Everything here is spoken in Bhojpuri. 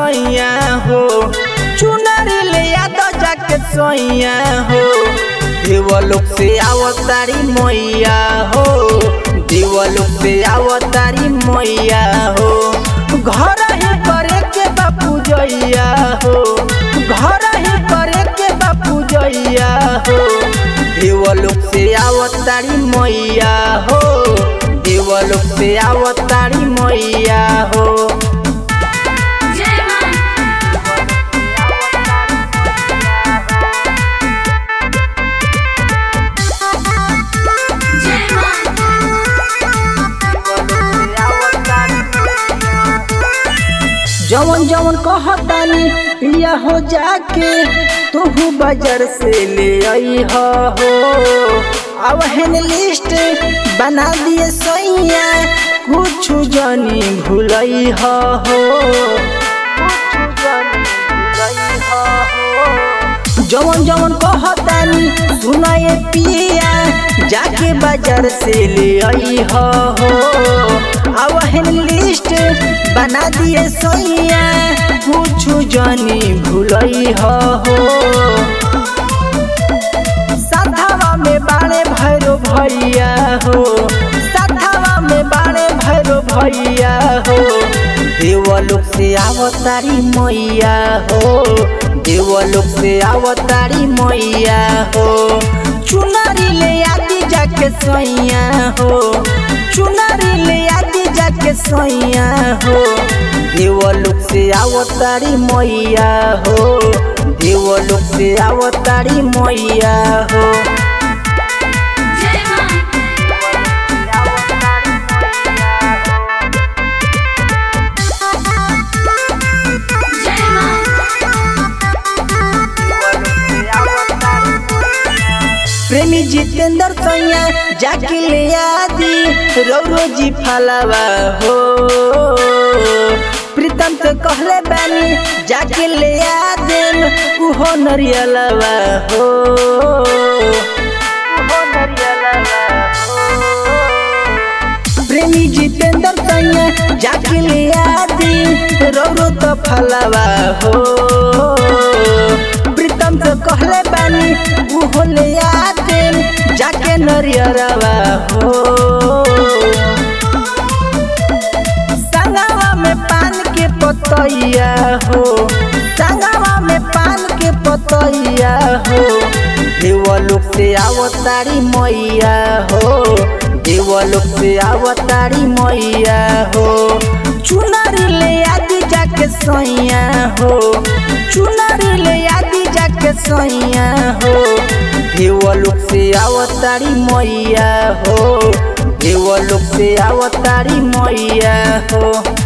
सैया हो चुनरी ले याद जाके सैया हो देवलोक से आवतारी मैया हो देवलोक से आवतारी मैया हो घर ही करे के बापू जैया हो घर ही करे के बापू जैया हो देवलोक से आवतारी मैया हो देवलोक से आवतारी मैया हो जय मां जय जवन जवन कहतानी पिया हो जाके तू बाजार से ले आई हो अब हेन लिस्ट बना दिए सैया कुछ जानी भूलई हो जवन जवन कहतानी सुनाए पिया जाके बाजार से ले आई हो अब हेन लिस्ट बना दिए सैया कुछ जानी भूलई हो साधावा में बाणे भैरो भैया हो साधावा में बाणे भैरो भैया हो देवलोक से आवतारी मैया हो देवलोक से आवतारी मैया हो चुनरी ले आदि जाके सैया हो चुनरी ले आदि जाके सैया हो देवलोक से आवतारी मैया हो देवलोक से आवतारी मैया हो जय मां जय प्रेमी जितेंद्र सैया जाके ले आदि रौरो जी फलावा हो प्रीतम तो कहले बानी जाके ले आदेम उहो नरियलवा हो उहो नरियलवा हो प्रेमी जितेंद्र सैया जाके ले आदि रौरो तो फलावा हो प्रीतम तो कहले बानी उहो ले आदि जाके नरियरवा हो संगवा में पान के पतैया हो संगवा में पान के पतैया हो देवलोक से आवतारी मैया हो देवलोक से आवतारी मैया हो चुनरी ले आदि जाके सैया हो चुनरी ले आदि जाके सैया हो देवलोक से आवतारी मैया हो देवलोक से आवतारी मैया हो